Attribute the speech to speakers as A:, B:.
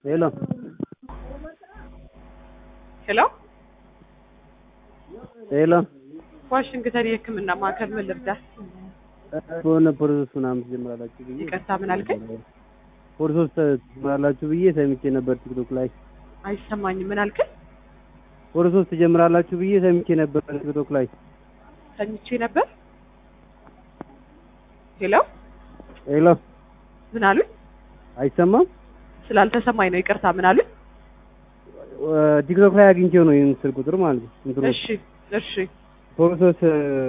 A: ሄሎ
B: ሄሎ
A: ሄሎ
B: ዋሽንግተን የሕክምና ማዕከል ምን ልርዳህ?
A: በሆነ ፕሮሰስ ምናምን ትጀምራላችሁ ብዬ
B: ይቅርታ ምን አልከኝ?
A: ፕሮሰስ ትጀምራላችሁ ብዬ ሰምቼ ነበር ቲክቶክ ላይ።
B: አይሰማኝም። ምን አልከኝ?
A: ፕሮሰስ ትጀምራላችሁ ብዬ ሰምቼ ነበር ቲክቶክ ላይ።
B: ተኝቼ ነበር። ሄሎ
A: ሄሎ
B: ምን አሉኝ?
A: አይሰማም?
B: ስላልተሰማኝ ነው። ይቅርታ ምን አሉኝ?
A: ቲክቶክ ላይ አግኝቼው ነው ይህን ስልክ ቁጥር ማለት ነው። እንትኑ
B: እሺ እሺ
A: ፕሮሰስ